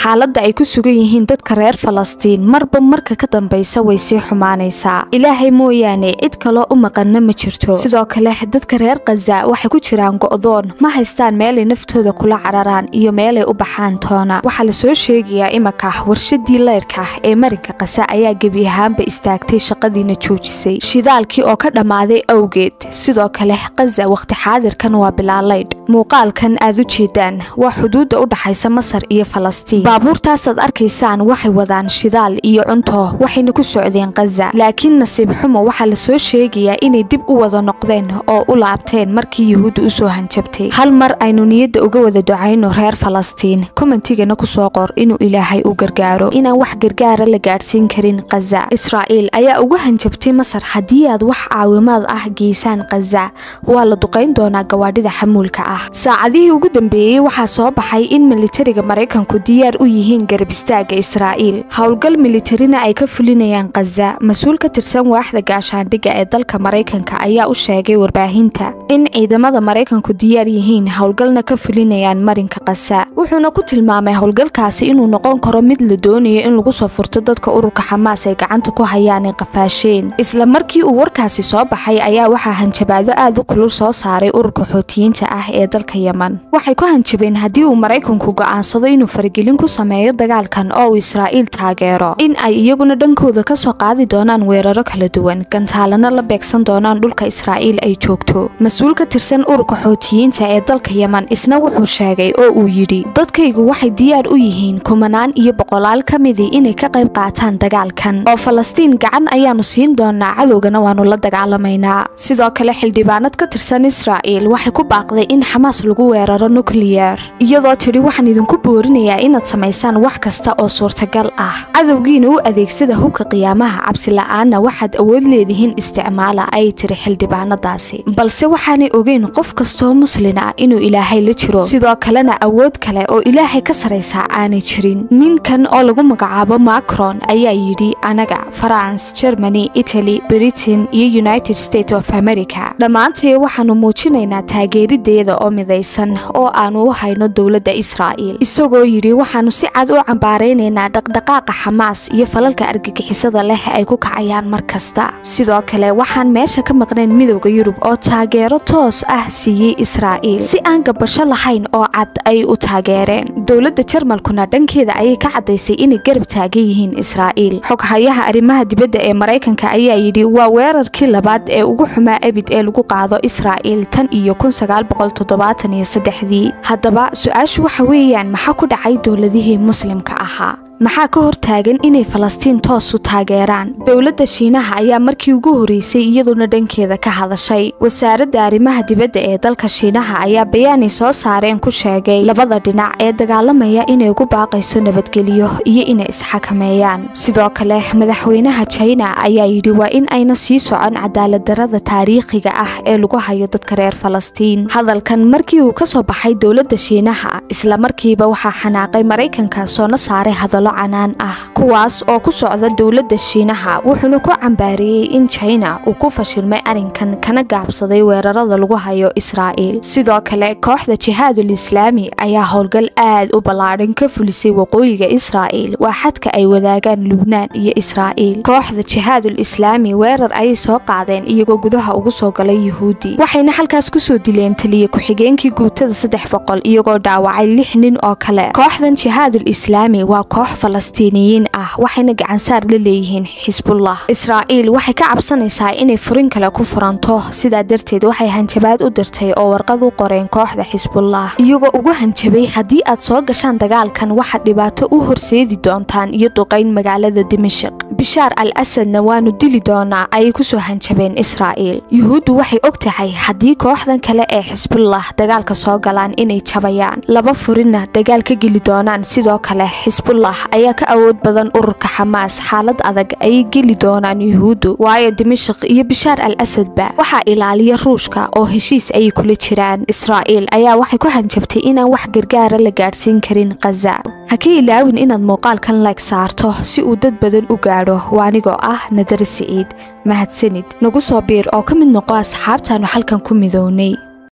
xaaladda ay ku sugan yihiin dadka reer falastiin marba marka ka dambaysa way sii xumaanaysaa ilaahay mooyaane cid kaloo u maqanna ma jirto sidoo kale dadka reer khaza waxay ku jiraan go'doon ma haystaan meelay naftooda kula cararaan iyo meelay u baxaan toona waxaa la soo sheegayaa imaka warshadii leyrka ee marinka kasa ayaa gebi ahaanba istaagtay shaqadiina joojisay shidaalkii oo ka dhammaaday awgeed sidoo kale khaza wakhti xaadirkan waa bilaalaydh muuqaalkan aad u jeedaan waa xuduudda u dhaxaysa masar iyo falastiin baabuurtaasaad arkaysaan waxay wadaan shidaal iyo cunto waxayna ku socdeen khaza laakiin nasiib xumo waxaa la soo sheegayaa inay dib u wada noqdeen oo u laabteen markii yuhuudda u soo hanjabtay hal mar aynu niyadda uga wada ducayno reer falastiin komentigana ku soo qor inuu ilaahay u gargaaro inaan wax gargaara la gaadhsiin karin khaza israa'iil ayaa ugu hanjabtay masar haddii aad wax caawimaad ah geysaan khaza waa la duqayn doonaa gawaadhida xamuulka ah saacadihii ugu dambeeyey waxaa soo baxay in militariga maraykanku diyaar u yihiin garab istaaga israa'iil howlgal militarina ay ka fulinayaan khaza mas-uul ka tirsan waaxda gaashaandhigga ee dalka maraykanka ayaa u sheegay warbaahinta in ciidamada maraykanku diyaar yihiin howlgalna ka fulinayaan marinka khaza wuxuuna ku tilmaamay howlgalkaasi inuu noqon karo mid la doonayo in lagu soo furto dadka ururka xamaas ay gacanta ku hayaan ay qafaasheen isla markii uu warkaasi soo baxay ayaa waxaa hanjabaado aad u kulul soo saaray ururka xootiyiinta ah ee dalka yeman waxay ku hanjabeen haddii uu maraykanku go'aansado inuu faragelin ku sameeyo dagaalkan oo uu israa'iil taageero in ay iyaguna dhankooda ka soo qaadi doonaan weeraro kala duwan gantaalana la beegsan doonaan dhulka israa'iil ay joogto mas-uul ka tirsan ururka xootiyiinta ee dalka yeman isna wuxuu sheegay oo uu yidhi dadkaygu waxay diyaar u yihiin kumanaan iyo boqolaal ka midii inay ka qayb qaataan dagaalkan oo falastiin gacan ayaanu siin doonaa cadowgana waanu la dagaalamaynaa sidoo kale xildhibaanad ka tirsan israa'iil waxay ku baaqday in xamaas lagu weeraro nukliyar iyadoo tidhi waxaan idinku boorinayaa inaad samaysaan wax kasta oo suurtagal ah cadowgiina u adeegsada hubka qiyaamaha cabsila'aanna waxaad awood leedihiin isticmaala ayay tiri xildhibaanadaasi balse waxaanay ogeyn qof kastoo muslin ah inuu ilaahay la jiro sidoo kalena awood kale oo ilaahay ka saraysaa aanay jirin ninkan oo lagu magacaabo macron ayaa yidhi anaga farans germany italy britain iyo united states of america dhammaantay waxaanu muujinaynaa taageerideeda oo midaysan oo aanu u hayno dowladda israa'iil isagoo yidhi waxaanu si cad u cambaaraynaynaa dhaqdhaqaaqa xamaas iyo falalka argagixisada leh ay ku kacayaan mar kasta sidoo kale waxaan meesha ka maqnayn midowda yurub oo taageero toos ah siiyey israa'iil si aan gabasho lahayn oo cad ay u taageereen dowladda jarmalkuna dhankeeda ayay ka caddaysay inay garab taagan yihiin israa'iil xoghayaha arrimaha dibadda ee maraykanka ayaa yidhi waa weerarkii labaad ee ugu xumaa ebid ee lagu qaado israa'iil tan iyo dii haddaba su-aashu waxa weeyaan maxaa ku dhacay dowladihii muslimka ahaa maxaa ka hortaagan inay falastiin toos u taageeraan dowladda shiinaha ayaa markii ugu horeysay iyaduna dhankeeda ka hadashay wasaaradda arrimaha dibadda ee dalka shiinaha ayaa bayaanay soo saareen ku sheegay labada dhinac ee dagaalamaya inay ugu baaqayso nabadgelyo iyo inay isxakameeyaan sidoo kale madaxweynaha jina ayaa yidhi waa in ayna sii socon cadaaladdarada taariikhiga ah ee lagu hayo dadka reer falastiin hadalkan markii uu ka soo baxay dowladda shiinaha isla markiiba waxaa xanaaqay maraykanka soona saaray hadallo canaan ah kuwaas oo ku socda dowladda shiinaha wuxuuna ku cambaariyey in jina uu ku fashilmay arrinkan kana gaabsaday weerarada lagu hayo israa'iil sidoo kale kooxda jihaadul islaami ayaa howlgal aad u ballaadhan ka fulisay waqooyiga israa'iil waa xadka ay wadaagaan lubnaan iyo israa'iil kooxda jihaadul islaami weerar ayay soo qaadeen iyagoo gudaha ugu soo galay yuhuudi waxayna halkaas kusoo dileen taliya ku-xigeenkii guutada saddex boqol iyagoo dhaawacay lix nin oo kale kooxdan jihaadul islaami waa koox falastiiniyiin ah waxayna gacansaar la leeyihiin xisbullah israa'iil waxay ka cabsanaysaa inay furin kale ku furanto sidaa darteed waxay hanjabaad u dirtay oo warqad u qoreen kooxda xisbullah iyagoo ugu hanjabay haddii aad soo gashaan dagaalkan waxaad dhibaato u horseedi doontaan iyo duqayn magaalada dimashik bishaar al asadna waanu dili doonaa ayay kusoo hanjabeen israa'iil yuhuuddu waxay og tahay haddii kooxdan kale ee xisbullah dagaalka soo galaan inay jabayaan laba furinna dagaal ka geli doonaan sidoo kale xisbullah ayaa ka awood badan ururka xamaas xaalad adag ayay geli doonaan yuhuuddu waayo dimashik iyo bishaar al asadba waxaa ilaaliya ruushka oo heshiis ayay kula jiraan israa'iil ayaa waxay ku hanjabtay inaan wax gargaara la gaadhsiin karin khaza ha ka ilaawin inaad muuqaalkan layg saarto si uu dad badan u gaadho waa anigoo ah nadare siciid mahadsanid nagu soo biir oo ka mid noqo asxaabtaannu halkan ku midownay